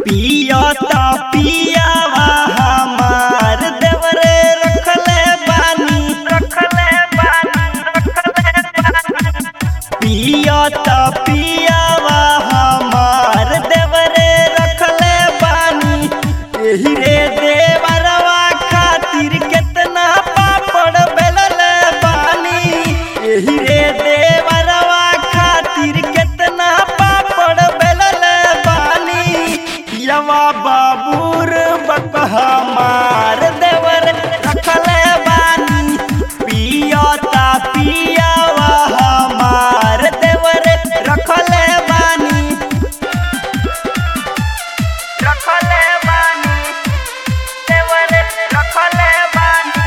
पियता पियावा हमार देवरे रखले बानी रखले बानी पियता पियावा हमार देवरे रखले बानी एही रे देवरवा खातिर केतना पापड़ बेलले बानी एही रे देवरवा खातिर केतना पापड़ बेलले बानी यवा बाबूर बक हमार देवर रखले बानी पियता पियावा हमार देवर रखले बानी रखले बानी देवर रखले बानी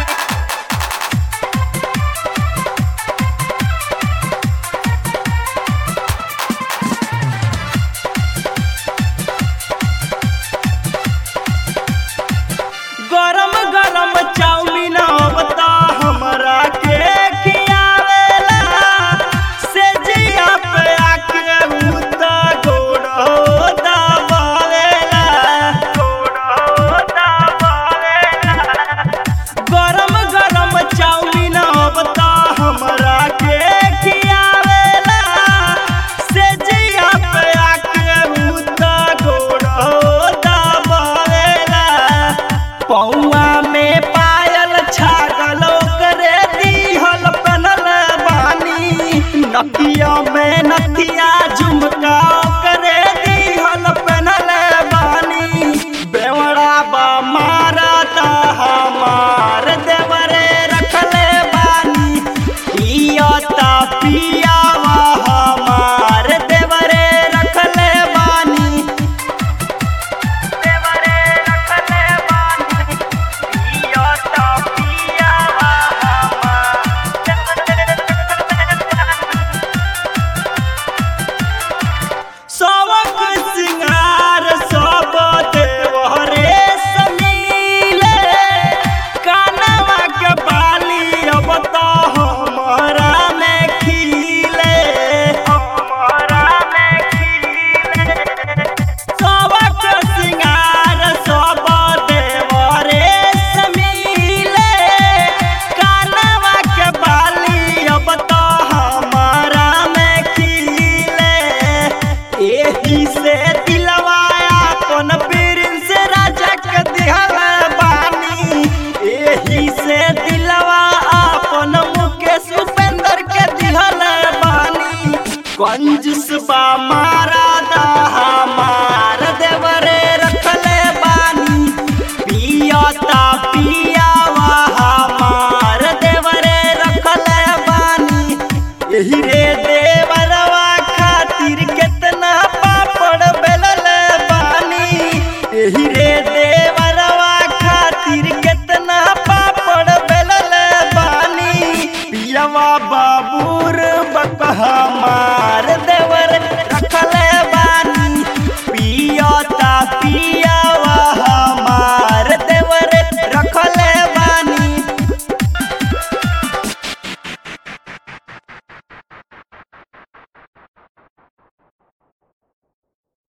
गरम गरम चाउमीन बता हमरा के खियावेला से जिया पे आके उता गोड़ो दबावेला गोड़ो दबावेला गरम गरम चाउमीन बता हमरा के खियावेला से जिया पे आके उता गोड़ो दबावेला पौआ में पायल छागल करे दीहल पनल बानी नकिया में नथिया झुमका करे दीहल पनल बानी बेवड़ा बा मारा ता हमार देवरे रखले बानी पियता पियावा हमार देवरे रखले बानी देवरे रखले बानी पियता पियावा सबक सिंगार सब देवरे समीले कानवा के बाली अब तो हमारा में खिले हमारा में खिले सबक सिंगार सब देवरे समीले कानवा के बाली अब तो हमारा में खिले एही से दिलवाया अपन प्रिंस राजा के दिहल बानी एही से दिलवा अपन मुकेश उपेंद्र के दिहल बानी कंजूस बा मारा दा